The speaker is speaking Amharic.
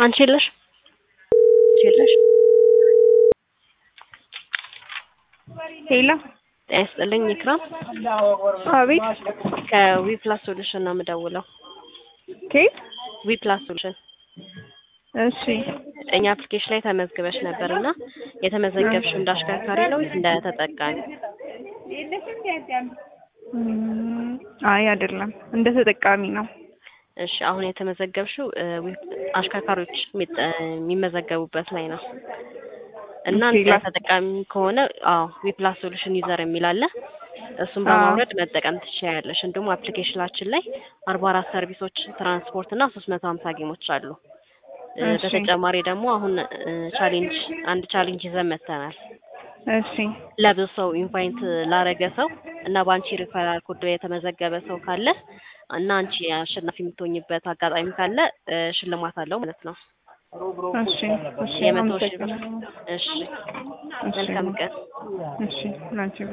አንቺ የለሽ የለሽ ሄሎ ጤና ይስጥልኝ ኢክራም አቤት ከዊፕላስ ሶሉሽን ነው የምደውለው ኬት ዊፕላስ ሶሉሽን እሺ እኛ አፕሊኬሽን ላይ ተመዝግበሽ ነበር እና የተመዘገብሽው እንደ አሽከርካሪ ነው ወይስ እንደ ተጠቃሚ እም፣ አይ አይደለም እንደ ተጠቃሚ ነው እሺ አሁን የተመዘገብሽው እ፣ ዊ- አሽከርካሪዎች የሚጠ- የሚመዘገቡበት ላይ ነው እና ኦኬ፣ እንደ ላ- ተጠቃሚ ከሆነ አዎ ዊፕላስ ሶሉሽን ዩዘር የሚል አለ እሱን አዎ። በማውረድ መጠቀም ትችያለሽ እንዲሁም አፕሊኬሽናችን ላይ አርባ አራት ሰርቪሶች ትራንስፖርት እና ሶስት መቶ ሀምሳ ጌሞች አሉ እ፣ እሺ። በተጨማሪ ደግሞ አሁን እ፣ ቻሌንጅ አንድ ቻሌንጅ ይዘን መጥተናል እሺ ለብዙ ሰው ኢንቫይት ላረገ ሰው እና በአንቺ ሪፈራል ኮድ የተመዘገበ ሰው ካለ እና አንቺ አሸናፊ የምትሆኝበት አጋጣሚ ካለ እ፣ ሽልማት አለው ማለት ነው። እሺ እሺ የመቶ ሺህ ብር። አመሰግናለሁ። እሺ እሺ መልካም ቀን። እሺ ላንቺ